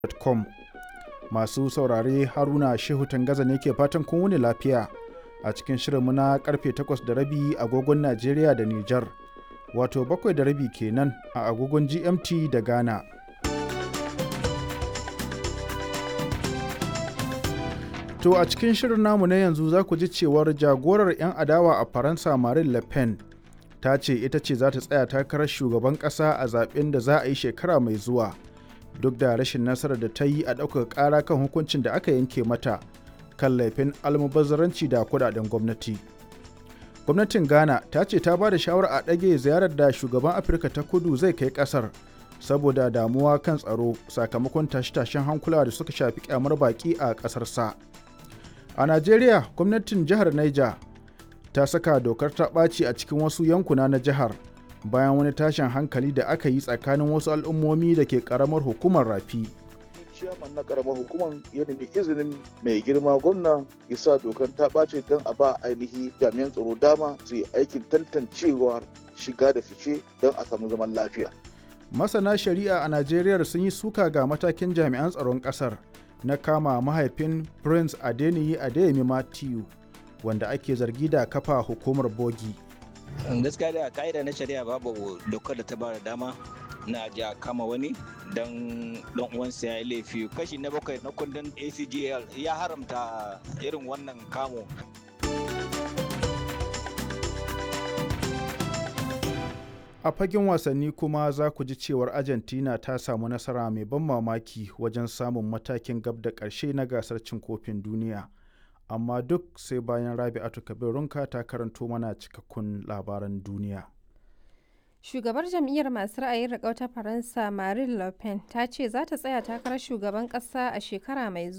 com masu saurare haruna shehu tangaza ne ke fatan kun wuni lafiya a cikin shirinmu na karfe 8 da rabi agogon najeriya da nijar wato bakwai da rabi kenan a agogon gmt da ghana to a cikin shirin namu na yanzu za ku ji cewar jagorar 'yan adawa a faransa marine le pen ta ce ita ce za ta tsaya takarar shugaban ƙasa a zaben da za a yi shekara mai zuwa duk da rashin nasarar da ta yi a ɗaukar ƙara kan hukuncin da aka yanke mata kan laifin almubazzaranci da kudaden gwamnati gwamnatin ghana ta ce ta ba da shawarar a ɗage ziyarar da shugaban afirka ta kudu zai kai ƙasar saboda damuwa kan tsaro sakamakon tashe-tashen hankula da suka shafi kyamar baƙi a ƙasar sa a najeriya gwamnatin jihar niger ta saka dokar ta ɓaci a cikin wasu yankuna na jihar bayan wani tashin hankali da aka yi tsakanin wasu al'ummomi da ke ƙaramar hukumar rafi ciyaman na karamar hukumar ya nemi izinin mai girma gwamna ya sa dokar ta ɓace don a ba ainihi jami'an tsaro dama su yi aikin tantancewar shiga da fice don a samu zaman lafiya. masana shari'a a najeriya sun yi suka ga matakin jami'an tsaron ƙasar na kama mahaifin prince adeniyi adeyemi matthew wanda ake zargi da kafa hukumar bogi gaskiya da ka'ida na shari'a babu dokar da ta ba da dama na ja kama wani don don uwansa ya yi laifi kashi na bakwai na kundin acgl ya haramta irin wannan kamo a fagen wasanni kuma za ku ji cewar argentina ta samu nasara mai ban mamaki wajen samun matakin gab da ƙarshe na gasar cin kofin duniya amma duk sai bayan rabi'atu kabirunka ta karanto mana cikakkun labaran duniya Shugabar jam'iyyar masu ra'ayin riƙau ta Faransa Marine Le Pen ta ce za ta tsaya takarar shugaban ƙasa a shekara mai zuwa.